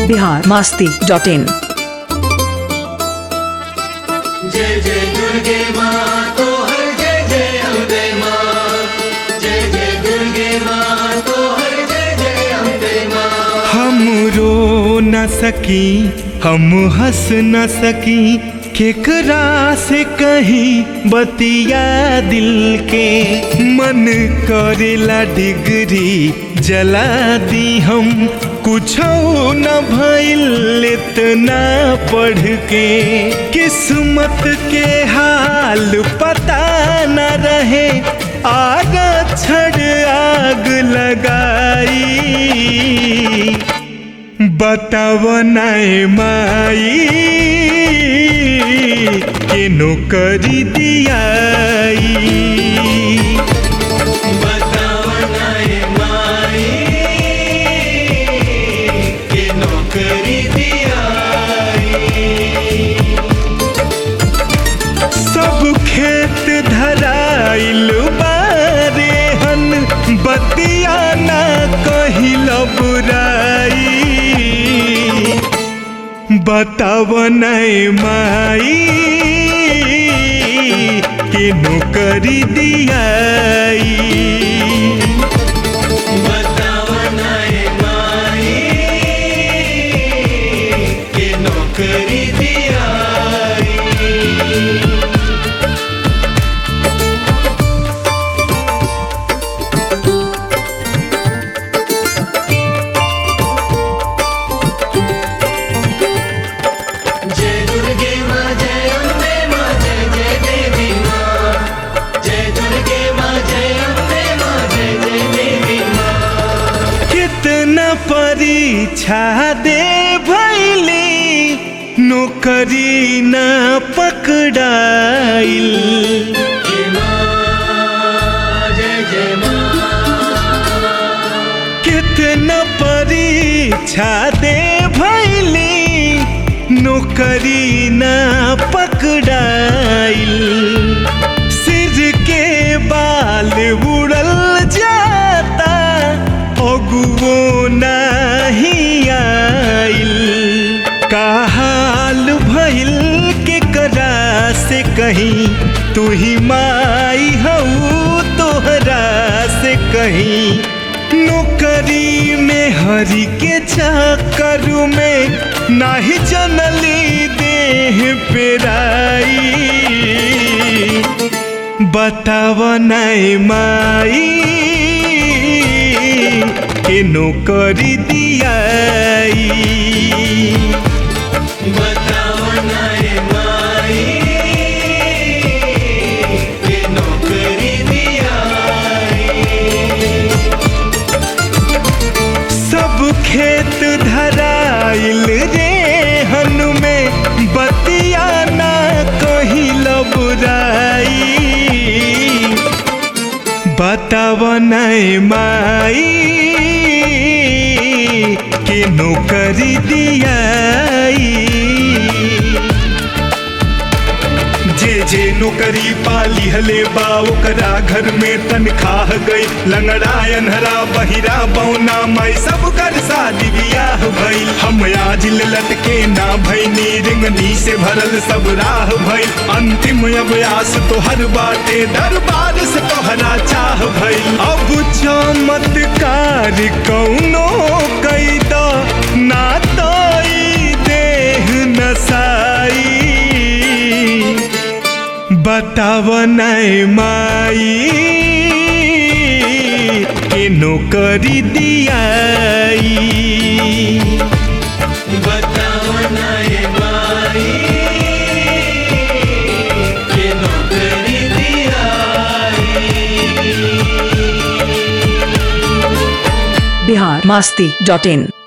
Bihar Masti dot in जय जय दुर्गे माँ तो हर जय जय अम्बे माँ जय जय दुर्गे माँ तो हर जय जय अम्बे माँ हम रो न सकी हम हंस न सकी केकरा से कहीं बतिया दिल के मन करेला डिग्री जला दी हम कुछ न भइल इतना पढ़ के किस्मत के हाल पता न रहे आग छड़ आग लगाई बताव नाय माई के नौकरी दियाई बतावनाए माई के नौकरी दियाई सब खेत धराइल बारे हन बतिया ना कहिल बुराई बताव नाय माई के नौकरी दियाई बतावनाए माई के नौकरी दियाई जय दुर्गे माँ जय अम्बे माँ जय जय देवी माँ जय दुर्गे माँ जय अम्बे माँ जय जय देवी माँ कितना परीक्षा दे भैली नौकरी न पकड़ाइल जय माँ जय जय माँ कितना परीक्षा दे भैली नौकरी न पकड़ाइल सिर के बाल उड़ल जाता अगुओ नहीं आइल का हाल भइल के करा से कहीं तू ही माई हऊ तोहरा से कहीं नौकरी में हरि के चक्कर में नाही जनली देह पेराई बताव नाय माई के नौकरी दियाई बतावनाए माई के नौकरी दियाई सब खेत धराइल रे हन में बतिया ना कहिल बुराई बताव नाय माई के नौकरी दियाई जे जे नौकरी पाली हले बा ओकरा घर में तनखाह गई लंगड़ायन हरा बहिरा बौना माई सब कर शादी बियाह भइल हम आज लटके ना भइनी रिंगनी से भरल सब राह भइल अंतिम अभ्यास तो हर बाटे दरबार से तोहरा चाह भइल अब चमत्कार कौनो कैद ना तो ई देह नसाई बताव नाय माई के नौकरी दियाई बतावनाए माई के नौकरी दियाई बिहार मास्ती डॉट इन